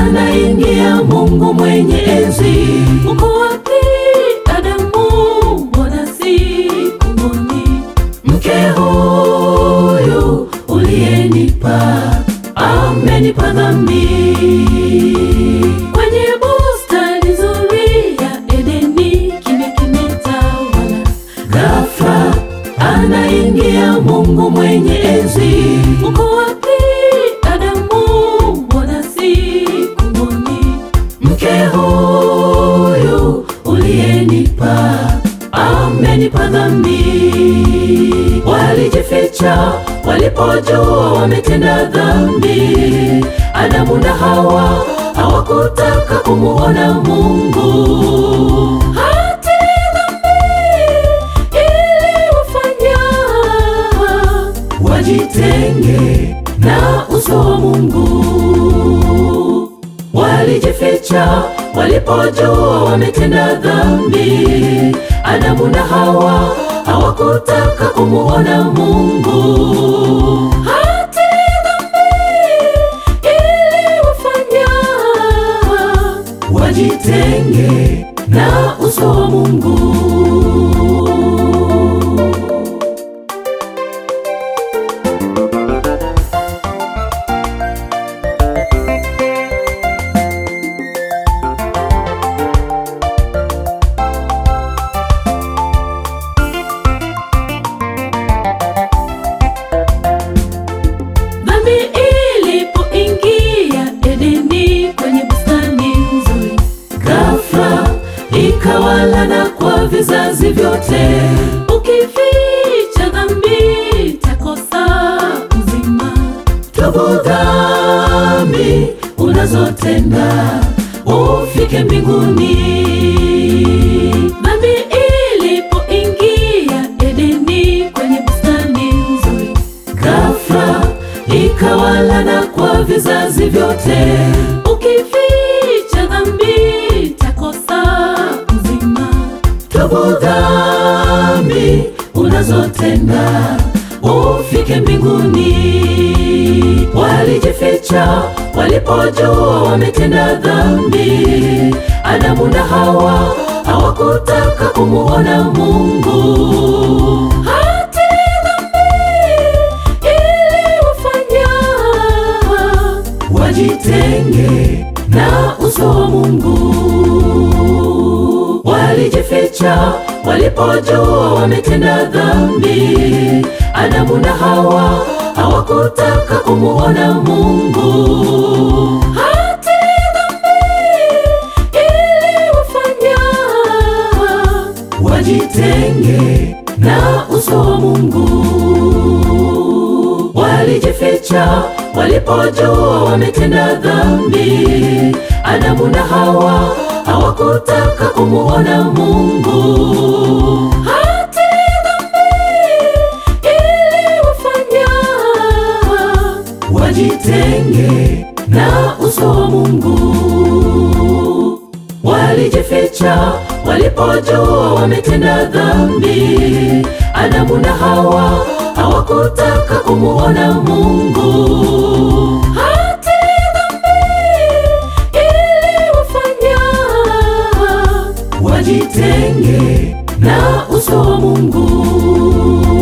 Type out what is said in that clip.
anaingia Mungu mwenye enzi. Uko wapi Adamu? Mbona sikumwoni? Mke huyu uliyenipa amenipa dhambi. Kwenye bustani nzuri ya Edeni kimya kimetawala, ghafla anaingia Mungu mwenye enzi. Uko wapi Adamu? Mbona sikumwoni? Mke huyu uliyenipa amenipa dhambi. Walijificha walipojua wametenda dhambi. Adamu na Hawa hawakutaka kumuona Mungu. Hati dhambi iliwafanya wajitenge na uso wa Mungu. Walijificha walipojua wametenda dhambi. Adamu na Hawa hawakutaka kumuona Mungu. Hati dhambi iliwafanya wajitenge na uso wa Mungu. Dhambi ilipoingia Edeni kwenye bustani nzuri, ghafla ikawalana kwa vizazi vyote. Ukificha dhambi takosa uzima. Tubu dhambi unazotenda ufike mbinguni. Dhambi ilipoingia Edeni kwenye bustani nzuri ghafla ikawalana kwa vizazi vyote. Ukificha dhambi takosa uzima. Tubu dhambi unazotenda ufike mbinguni. Walijificha walipojua wametenda dhambi. Adamu na Hawa hawakutaka kumuona Mungu. Hati dhambi iliwafanya wajitenge na uso wa Mungu. Walijificha walipojua wametenda dhambi. Adamu na Hawa hawakutaka kumuona Mungu. Hati dhambi iliwafanya wajitenge na uso wa Mungu. Walijificha walipojua wametenda dhambi. Adamu na Hawa hawakutaka kumuona Mungu. Hati dhambi iliwafanya wajitenge na uso wa Mungu. Walijificha walipojua wametenda dhambi. Adamu na Hawa hawakutaka kumuona Mungu. Hati dhambi iliwafanya wajitenge na uso wa Mungu.